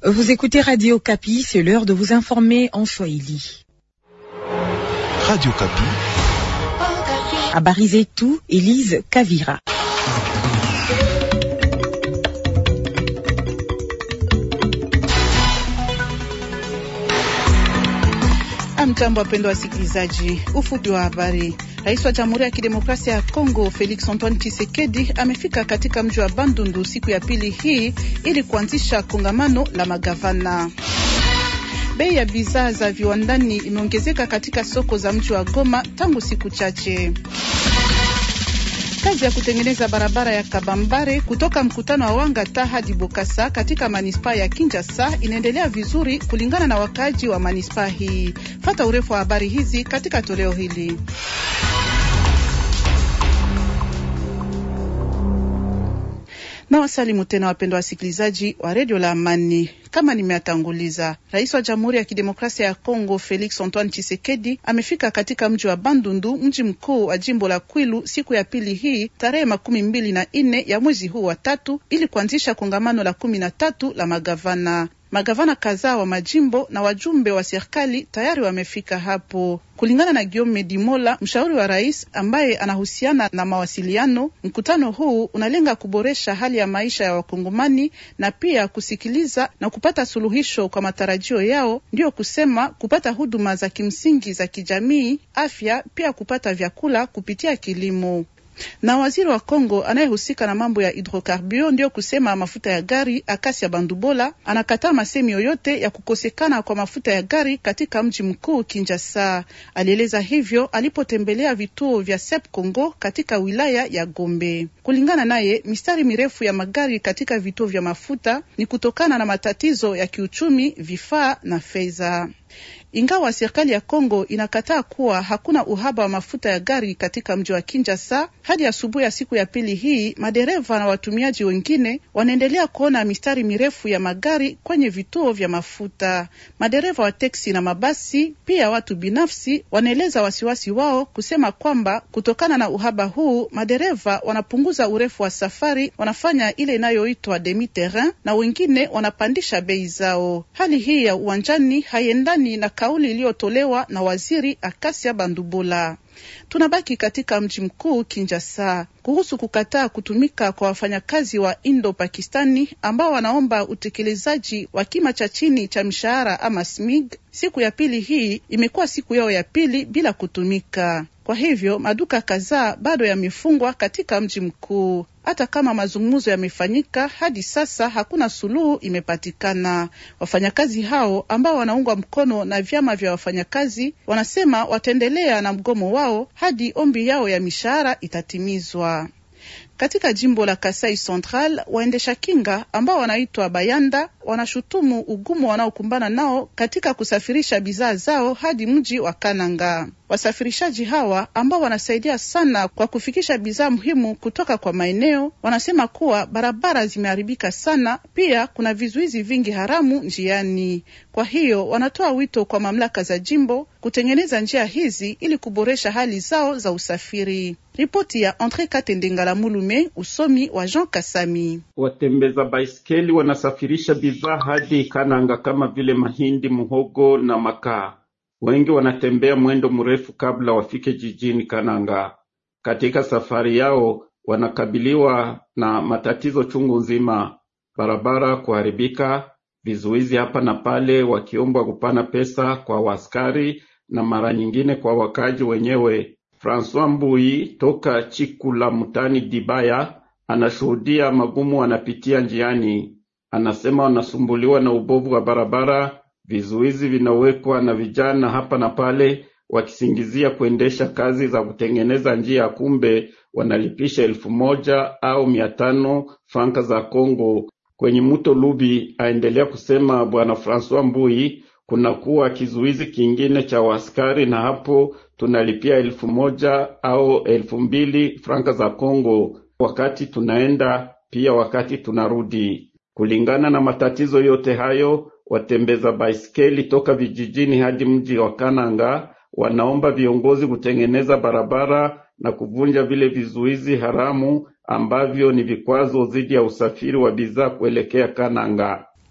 Vous écoutez Radio Kapi, c'est l'heure de vous informer en Swahili. Radio Kapi. Habari zetu, Elise Kavira. Amjambo, wapendwa wasikilizaji, ufupi wa habari. Rais wa Jamhuri ya Kidemokrasia ya Kongo Felix Antoine Tshisekedi amefika katika mji wa Bandundu siku ya pili hii ili kuanzisha kongamano la magavana. Bei ya bidhaa za viwandani imeongezeka katika soko za mji wa Goma tangu siku chache. Kazi ya kutengeneza barabara ya Kabambare kutoka mkutano wa Wangata hadi Bokasa katika manispaa ya Kinshasa inaendelea vizuri kulingana na wakaaji wa manispaa hii. Fata urefu wa habari hizi katika toleo hili. Na wasalimu tena wapendwa wasikilizaji wa redio la Amani. Kama nimeatanguliza, rais wa Jamhuri ya Kidemokrasia ya Kongo Felix Antoine Tshisekedi amefika katika mji wa Bandundu, mji mkuu wa jimbo la Kwilu, siku ya pili hii tarehe makumi mbili na nne ya mwezi huu wa tatu, ili kuanzisha kongamano la kumi na tatu la magavana. Magavana kadhaa wa majimbo na wajumbe wa serikali tayari wamefika hapo. Kulingana na Guillaume Dimola, mshauri wa rais ambaye anahusiana na mawasiliano, mkutano huu unalenga kuboresha hali ya maisha ya Wakongomani na pia kusikiliza na kupata suluhisho kwa matarajio yao, ndiyo kusema kupata huduma za kimsingi za kijamii, afya, pia kupata vyakula kupitia kilimo na waziri wa Kongo anayehusika na mambo ya hidrokarburo ndiyo kusema mafuta ya gari Akasia Bandubola anakataa masemi yoyote ya kukosekana kwa mafuta ya gari katika mji mkuu Kinshasa. Alieleza hivyo alipotembelea vituo vya Sep Congo katika wilaya ya Gombe. Kulingana naye, mistari mirefu ya magari katika vituo vya mafuta ni kutokana na matatizo ya kiuchumi, vifaa na fedha. Ingawa serikali ya Kongo inakataa kuwa hakuna uhaba wa mafuta ya gari katika mji wa Kinshasa, hadi asubuhi ya siku ya pili hii, madereva na watumiaji wengine wanaendelea kuona mistari mirefu ya magari kwenye vituo vya mafuta. Madereva wa teksi na mabasi, pia watu binafsi, wanaeleza wasiwasi wao kusema kwamba kutokana na uhaba huu, madereva wanapunguza urefu wa safari, wanafanya ile inayoitwa demi terrain, na wengine wanapandisha bei zao. Hali hii ya uwanjani haiendani na kauli iliyotolewa na waziri Akasia Bandubola. Tunabaki katika mji mkuu Kinshasa kuhusu kukataa kutumika kwa wafanyakazi wa Indo Pakistani ambao wanaomba utekelezaji wa kima cha chini cha mshahara ama SMIG. Siku ya pili hii imekuwa siku yao ya pili bila kutumika. Kwa hivyo maduka kadhaa bado yamefungwa katika mji mkuu. Hata kama mazungumzo yamefanyika, hadi sasa hakuna suluhu imepatikana. Wafanyakazi hao ambao wanaungwa mkono na vyama vya wafanyakazi wanasema wataendelea na mgomo wao hadi ombi yao ya mishahara itatimizwa. Katika jimbo la Kasai Central, waendesha kinga ambao wanaitwa Bayanda wanashutumu ugumu wanaokumbana nao katika kusafirisha bidhaa zao hadi mji wa Kananga. Wasafirishaji hawa ambao wanasaidia sana kwa kufikisha bidhaa muhimu kutoka kwa maeneo, wanasema kuwa barabara zimeharibika sana, pia kuna vizuizi vingi haramu njiani. Kwa hiyo wanatoa wito kwa mamlaka za jimbo kutengeneza njia hizi ili kuboresha hali zao za usafiri. Ripoti ya Andre Katendengala Mulume, usomi wa Jean Kasami. Watembeza baiskeli wanasafirisha bidhaa hadi Kananga kama vile mahindi, muhogo na makaa. Wengi wanatembea mwendo mrefu kabla wafike jijini Kananga. Katika safari yao wanakabiliwa na matatizo chungu nzima: barabara kuharibika, vizuizi hapa na pale, wakiombwa kupana pesa kwa waskari na mara nyingine kwa wakaji wenyewe. Francois Mbui toka Chikula mutani Dibaya anashuhudia magumu wanapitia njiani. Anasema wanasumbuliwa na ubovu wa barabara, vizuizi vinawekwa na vijana hapa na pale, wakisingizia kuendesha kazi za kutengeneza njia, kumbe wanalipisha elfu moja au mia tano franka za Kongo kwenye mto Lubi. Aendelea kusema bwana Francois Mbui, kunakuwa kizuizi kingine cha waskari na hapo tunalipia elfu moja au elfu mbili franka za Kongo wakati tunaenda pia wakati tunarudi. Kulingana na matatizo yote hayo, watembeza baiskeli toka vijijini hadi mji wa Kananga wanaomba viongozi kutengeneza barabara na kuvunja vile vizuizi haramu ambavyo ni vikwazo dhidi ya usafiri wa bidhaa kuelekea Kananga.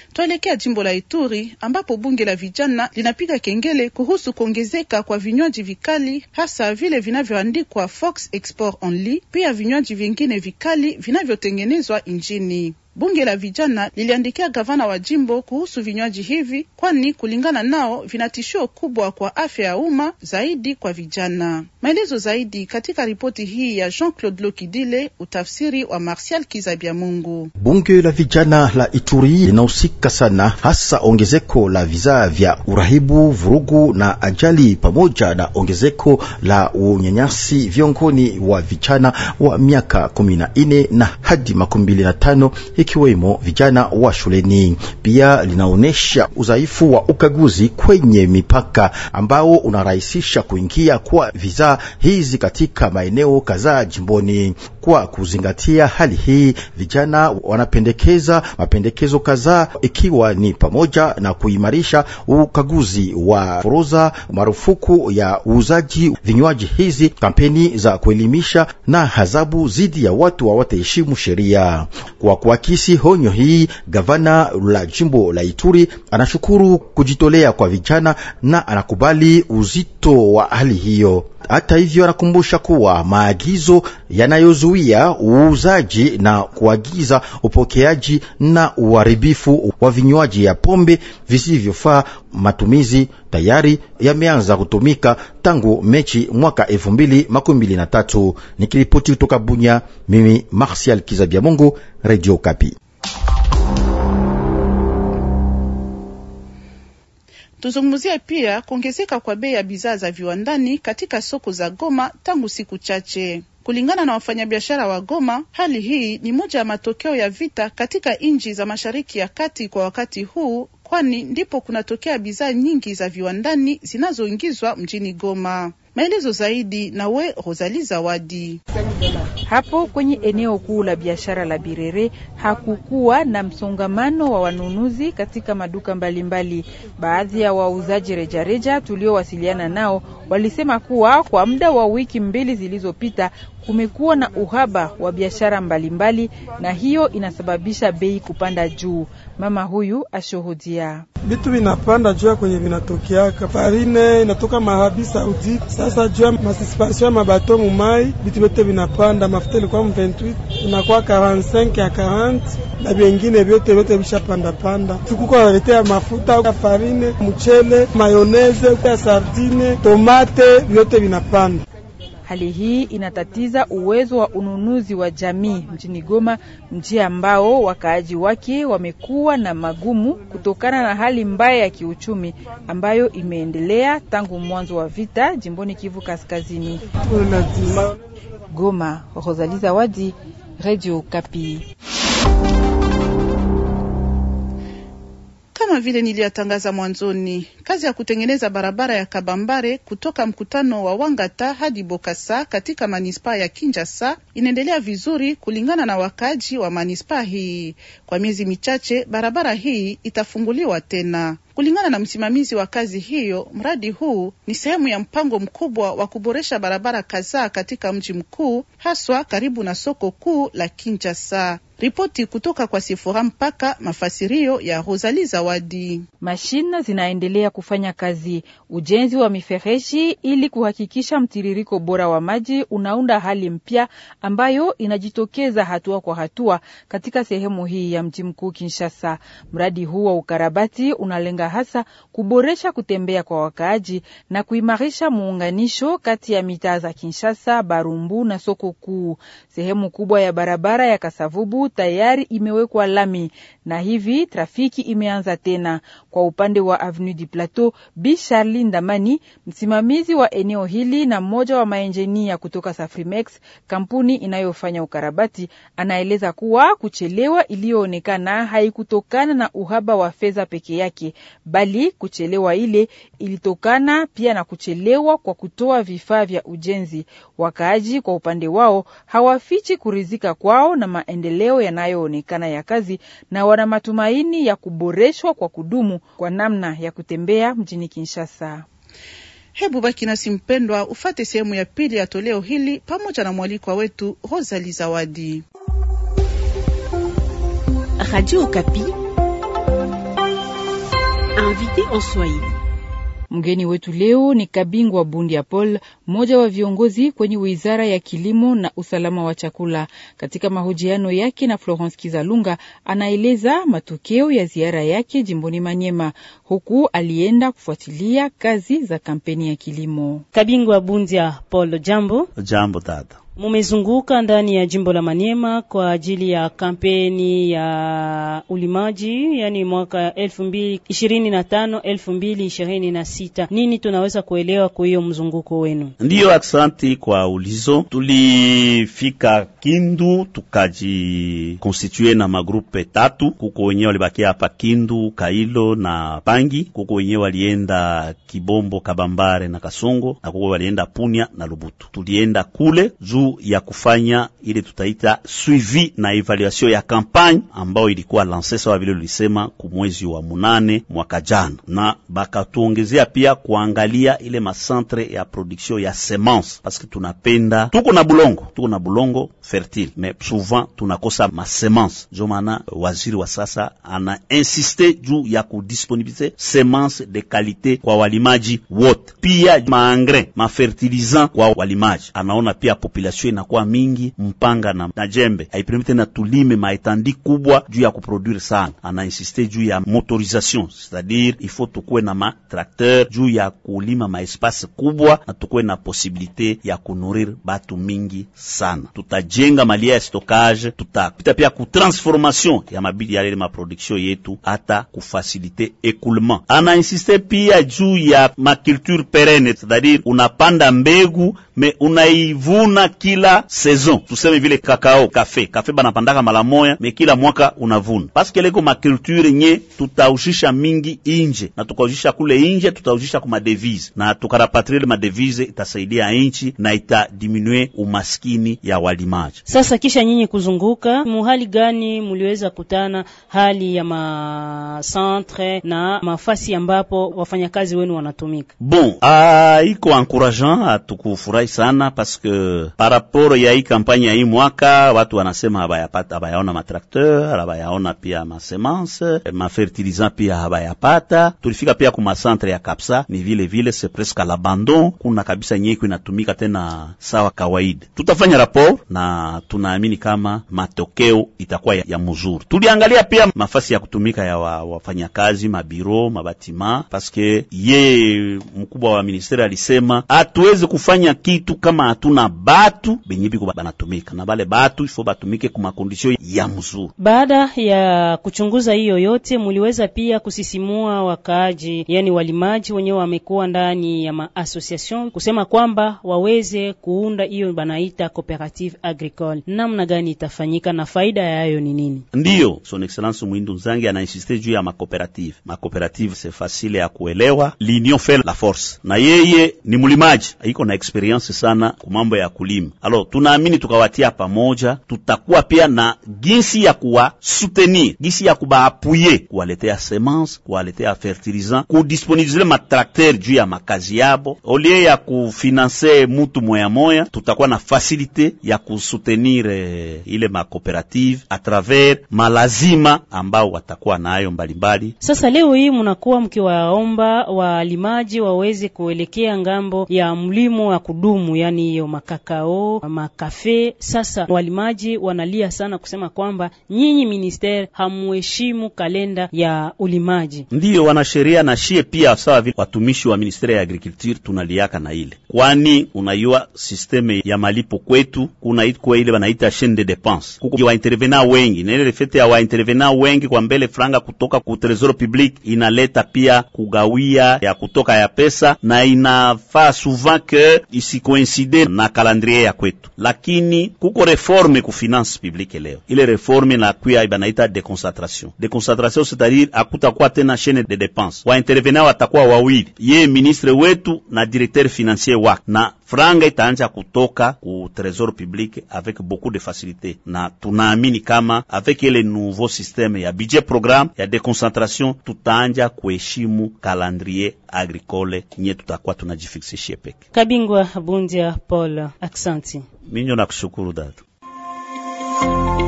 Tuelekea jimbo la Ituri ambapo bunge la vijana linapiga kengele kuhusu kuongezeka kwa vinywaji vikali, hasa vile vinavyoandikwa Fox Export Only, pia vinywaji vingine vikali vinavyotengenezwa nchini. Bunge la vijana liliandikia gavana wa jimbo kuhusu vinywaji hivi, kwani kulingana nao vina tishio kubwa kwa afya ya umma, zaidi kwa vijana. Maelezo zaidi katika ripoti hii ya Jean-Claude Lokidile, utafsiri wa Martial Kizabia Mungu. Bunge la vijana la Ituri linahusika sana hasa ongezeko la vizaa vya urahibu, vurugu na ajali, pamoja na ongezeko la unyanyasi viongoni wa vijana wa miaka kumi na nne na hadi makumi mbili na tano ikiwemo vijana wa shuleni. Pia linaonyesha udhaifu wa ukaguzi kwenye mipaka ambao unarahisisha kuingia kwa vizaa hizi katika maeneo kadhaa jimboni. Kwa kuzingatia hali hii, vijana wanapendekeza mapendekezo kadhaa, ikiwa ni pamoja na kuimarisha ukaguzi wa forodha, marufuku ya uuzaji vinywaji hizi, kampeni za kuelimisha na adhabu dhidi ya watu hawataheshimu sheria. Kwa kuakisi honyo hii, gavana la jimbo la Ituri anashukuru kujitolea kwa vijana na anakubali uzito wa hali hiyo. Hata hivyo, anakumbusha kuwa maagizo yanayozuia uuzaji na kuagiza upokeaji na uharibifu wa vinywaji ya pombe visivyofaa matumizi tayari yameanza kutumika tangu Mechi mwaka elfu mbili makumi mbili na tatu. Nikiripoti kutoka Bunya, mimi Martial Kizabia Mungu, Radio Kapi. Tuzungumzie pia kuongezeka kwa bei ya bidhaa za viwandani katika soko za Goma tangu siku chache. Kulingana na wafanyabiashara wa Goma, hali hii ni moja ya matokeo ya vita katika nchi za Mashariki ya Kati kwa wakati huu, kwani ndipo kunatokea bidhaa nyingi za viwandani zinazoingizwa mjini Goma. Maelezo zaidi na we Rosali Zawadi. Hapo kwenye eneo kuu la biashara la Birere hakukuwa na msongamano wa wanunuzi katika maduka mbalimbali. Baadhi ya wauzaji rejareja tuliowasiliana nao walisema kuwa kwa muda wa wiki mbili zilizopita kumekuwa na uhaba wa biashara mbalimbali, na hiyo inasababisha bei kupanda juu. Mama huyu ashuhudia vitu vinapanda juu kwenye vinatokeaka farine inatoka Mahabi Saudi. Sasa juu ya masisipasio ya mabato mumai, vitu vyote vinapanda. Mafuta ilikuwa mu 28 inakuwa 45 ya 40 na vingine vyote vyote vishapanda panda. Tukuko waletea mafuta ya farine, mchele, mayoneze ya sardine, tomate, vyote vinapanda. Hali hii inatatiza uwezo wa ununuzi wa jamii mjini Goma, mji ambao wakaaji wake wamekuwa na magumu kutokana na hali mbaya ya kiuchumi ambayo imeendelea tangu mwanzo wa vita jimboni Kivu Kaskazini. Goma, Rosalie Zawadi, Radio Kapi. Kama vile niliyatangaza mwanzoni, kazi ya kutengeneza barabara ya Kabambare kutoka mkutano wa Wangata hadi Bokasa katika manispaa ya Kinshasa inaendelea vizuri kulingana na wakaji wa manispaa hii. Kwa miezi michache barabara hii itafunguliwa tena. Kulingana na msimamizi wa kazi hiyo, mradi huu ni sehemu ya mpango mkubwa wa kuboresha barabara kadhaa katika mji mkuu, haswa karibu na soko kuu la Kinshasa. Ripoti kutoka kwa Sifora mpaka mafasirio ya Rosali Zawadi. Mashine zinaendelea kufanya kazi, ujenzi wa mifereji ili kuhakikisha mtiririko bora wa maji unaunda hali mpya ambayo inajitokeza hatua kwa hatua katika sehemu hii ya mji mkuu Kinshasa. Mradi huu wa ukarabati unalenga hasa kuboresha kutembea kwa wakaaji na kuimarisha muunganisho kati ya mitaa za Kinshasa, Barumbu na soko kuu. Sehemu kubwa ya barabara ya Kasavubu tayari imewekwa lami na hivi trafiki imeanza tena. Kwa upande wa Avenue du Plateau, Bi Charli Ndamani, msimamizi wa eneo hili na mmoja wa maenjinia kutoka Safrimex, kampuni inayofanya ukarabati, anaeleza kuwa kuchelewa iliyoonekana haikutokana na uhaba wa fedha peke yake, bali kuchelewa ile ilitokana pia na kuchelewa kwa kutoa vifaa vya ujenzi. Wakaaji kwa upande wao hawafichi kuridhika kwao na maendeleo yanayoonekana ya kazi na wana matumaini ya kuboreshwa kwa kudumu kwa namna ya kutembea mjini Kinshasa. Hebu baki nasi mpendwa, ufate sehemu ya pili ya toleo hili pamoja na mwalikwa wetu Rosali Zawadi. Radio Okapi, invité en Swahili. Mgeni wetu leo ni Kabingwa Bundia Paul, mmoja wa viongozi kwenye wizara ya kilimo na usalama wa chakula. Katika mahojiano yake na Florence Kizalunga, anaeleza matokeo ya ziara yake jimboni Manyema, huku alienda kufuatilia kazi za kampeni ya kilimo. Kabingwa Bundia Paul, jambo. Jambo dada. Mumezunguka ndani ya jimbo la Maniema kwa ajili ya kampeni ya ulimaji, yani mwaka elfu mbili ishirini na tano elfu mbili ishirini na sita. Nini tunaweza kuelewa kwa hiyo mzunguko wenu? Ndiyo, aksanti kwa ulizo. Tulifika Kindu tukajikonstitue na magrupe tatu, kuko wenyewe walibakia hapa Kindu, Kailo na Pangi, kuko wenyewe walienda Kibombo, Kabambare na Kasongo, na kuko walienda Punya na Lubutu. Tulienda kule juu ya kufanya ile tutaita suivi na evaluation ya kampagne ambayo ilikuwa lanse sawa vile ulisema kumwezi wa munane mwaka jana, na bakatuongezea pia kuangalia ile macentre ya production ya semence, parce que tunapenda tuko na bulongo tuko na bulongo fertile mais souvent tunakosa masemence. Jo maana waziri wa sasa ana insiste juu ya kudisponibilize semence de kalite kwa walimaji wote, pia maengrais mafertilizant kwa walimaji. Anaona pia population inakuwa mingi, mpanga na, na jembe haipermite tena tulime maetandi kubwa juu ya kuproduire sana. Ana insiste juu ya motorisation, c'est-à-dire il faut tukuwe na matrakteur juu ya kulima maespace kubwa na tukuwe na posibilite ya kunourrir batu mingi sana. Tutajenga malia ya stockage, tutapita pia ku transformation ya mabidi ya ile maproduction yetu, hata kufasilite écoulement. Ana insiste pia juu ya maculture perenne, c'est-à-dire unapanda mbegu me unaivuna kila saison. Tuseme vile kakao, kafe kafe banapandaka mala moya, me kila mwaka unavuna, paske leko maculture nye tutaushisha mingi inje, na tukaushisha kule inje, tutaushisha kuma devise na tukarapatrie madevise, itasaidia inchi na itadiminue umaskini ya walimaji. Sasa kisha nyinyi kuzunguka, muhali gani muliweza kutana hali ya macentre na mafasi ambapo wafanyakazi wenu wanatumika? Bon, ah, iko encourageant, hatukufurahi sana paske par rapport ya hii kampanya ya hii mwaka watu wanasema habayapata, habayaona matrakteur, habayaona pia masemence, mafertilizant pia habayapata. Tulifika pia kuma centre ya Kapsa, ni vile vile c'est presque l'abandon, kuna kabisa nyeko inatumika tena sawa kawaida. Tutafanya rapport na tunaamini kama matokeo itakuwa ya, ya mzuri. Tuliangalia pia mafasi ya kutumika ya wa, wafanyakazi mabiro mabatima, paske ye mkubwa wa ministeri alisema hatuwezi kufanya kitu kama hatuna batu benye biko banatumika na bale batu ifo batumike kuma kondisio ya mzuri. Baada ya kuchunguza hiyo yote, muliweza pia kusisimua wakaaji, yani walimaji wenyewe wamekuwa ndani ya maassociation kusema kwamba waweze kuunda hiyo banaita cooperative agricole. Namna gani itafanyika na faida yayo ni nini? Ndiyo son excellence Mwindu Nzangi anainsiste juu ya makooperative. Makooperative se fasile ya kuelewa, l'union fait la force, na yeye ni mlimaji, iko na experience sana kumambo ya kulima. Alors tunaamini tukawatia pamoja, tutakuwa pia na ginsi ya kuwa soutenir, ginsi ya kubaapuye, kuwaletea semence, kuwaletea fertilisant, kudisponibilize matrakter juu ya makazi yabo, olie ya kufinanse mutu moya moya, tutakuwa na fasilite ya kusoutenir eh, ile makooperative a travers malazima ambao watakuwa nayo mbalimbali. Sasa leo hii mnakuwa mkiwaomba walimaji waweze kuelekea ngambo ya mlimo wa kudumu, yani hiyo makakao, makafe. Sasa walimaji wanalia sana kusema kwamba nyinyi ministeri hamuheshimu kalenda ya ulimaji. Ndiyo wanasheria na shie pia sawa vile watumishi wa ministeri ya agriculture tunaliaka na ile, kwani unayua sisteme ya malipo kwetu kuna ikuwa ile wanaita chaine de dépense, kuko waintervena wengi na ile fete ya waintervena wengi kwa mbele franga kutoka ku tresor public inaleta pia kugawia ya kutoka ya pesa na inafaa souvent que isikoincide na calendrier ya kwetu, lakini kuko reforme ku finance publique leo. Ile reforme na kuya banaita deconcentration. Deconcentration c'est-à-dire akutakuwa tena chaine de dépense, waintervena watakuwa wawili, ye ministre wetu na directeur financier wake, na franga itaanja kutoka ku trésor public avec beaucoup de facilité, na tunaamini kama avec ile nouveau système ya budget programme ya deconcentration tutaanja kuheshimu calendrier agricole nye tutakuwa tunajifixishie peke. Kabingwa Bundia Paul, aksanti. Minyo nakushukuru dada.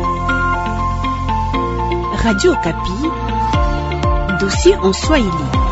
Radio Kapi, dossier en Swahili.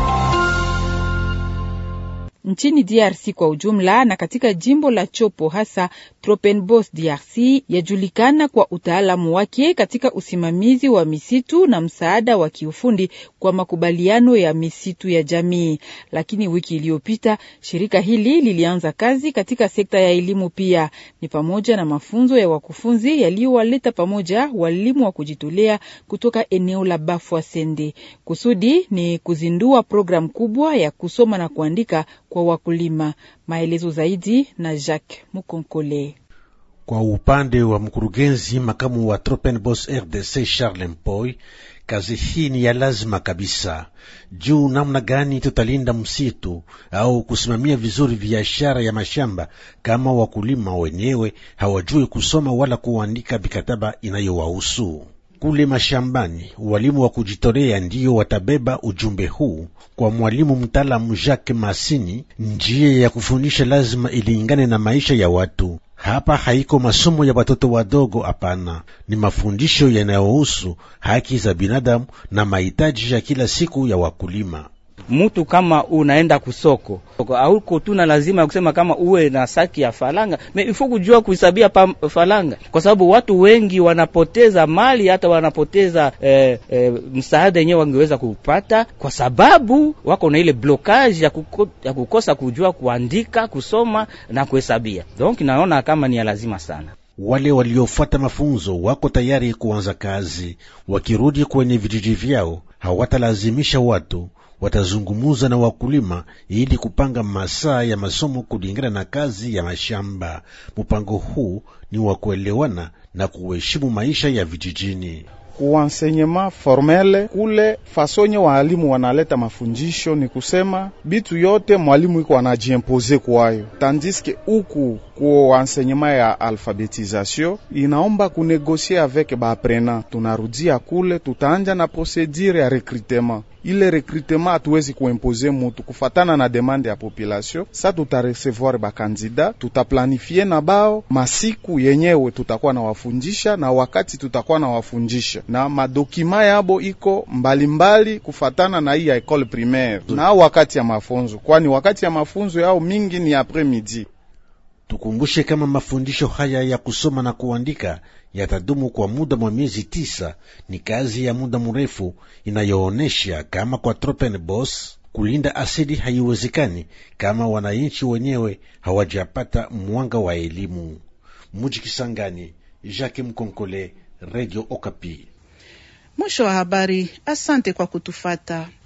nchini DRC kwa ujumla na katika jimbo la Chopo hasa Tropenbos DRC yajulikana kwa utaalamu wake katika usimamizi wa misitu na msaada wa kiufundi kwa makubaliano ya misitu ya jamii. Lakini wiki iliyopita shirika hili lilianza kazi katika sekta ya elimu pia, ni pamoja na mafunzo ya wakufunzi yaliyowaleta pamoja walimu wa kujitolea kutoka eneo la Bafwa Sende. Kusudi ni kuzindua programu kubwa ya kusoma na kuandika kwa wakulima. Maelezo zaidi na Jacques Mukonkole. Kwa upande wa mkurugenzi makamu wa Tropenbos RDC Charles Mpoy, kazi hii ni ya lazima kabisa. Juu namna gani tutalinda msitu au kusimamia vizuri biashara ya mashamba kama wakulima wenyewe hawajui kusoma wala kuandika mikataba inayowahusu kule mashambani. Walimu wa kujitolea ndiyo watabeba ujumbe huu kwa mwalimu mtaalamu Jacques Masini. Njia ya kufundisha lazima ilingane na maisha ya watu. Hapa haiko masomo ya watoto wadogo, hapana, ni mafundisho yanayohusu haki za binadamu na mahitaji ya kila siku ya wakulima. Mutu kama unaenda kusoko auko tu na lazima ya kusema kama uwe na saki ya falanga me ifo kujua kuhisabia pa falanga, kwa sababu watu wengi wanapoteza mali hata wanapoteza eh, eh, msaada yenyewe wangeweza kupata kwa sababu wako na ile blokage ya, kuko, ya kukosa kujua kuandika, kusoma na kuhesabia. Donc naona kama ni ya lazima sana. Wale waliofuata mafunzo wako tayari kuanza kazi. Wakirudi kwenye vijiji vyao, hawatalazimisha watu watazungumuza na wakulima ili kupanga masaa ya masomo kulingana na kazi ya mashamba. Mpango huu ni wa kuelewana na kuheshimu maisha ya vijijini. Kuensenyema formele kule fasonye waalimu wanaleta mafundisho, ni kusema bitu yote mwalimu iko anajiempose kwayo, tandiske uku ku enseignement ya alphabetisation inaomba kunegosie avec baaprenant. Tunarudia kule, tutaanja na procedure ya recrutement ile recrutement hatuwezi kuimpose mutu kufatana na demande ya population. Sa tutaresevoir bakandida, tutaplanifie na bao masiku yenyewe tutakuwa na wafundisha na wakati tutakuwa na wafundisha na madokima yabo iko mbalimbali mbali kufatana na hii ya école primaire na wakati ya mafunzo, kwani wakati ya mafunzo yao mingi ni après midi. Tukumbushe kama mafundisho haya ya kusoma na kuandika yatadumu kwa muda mwa miezi tisa. Ni kazi ya muda mrefu inayoonesha kama kwa Tropenbos kulinda asili haiwezekani kama wananchi wenyewe hawajapata mwanga wa elimu. Muji Kisangani, Jacques Mkonkole, Radio Okapi. Mwisho wa habari. Asante kwa kutufata.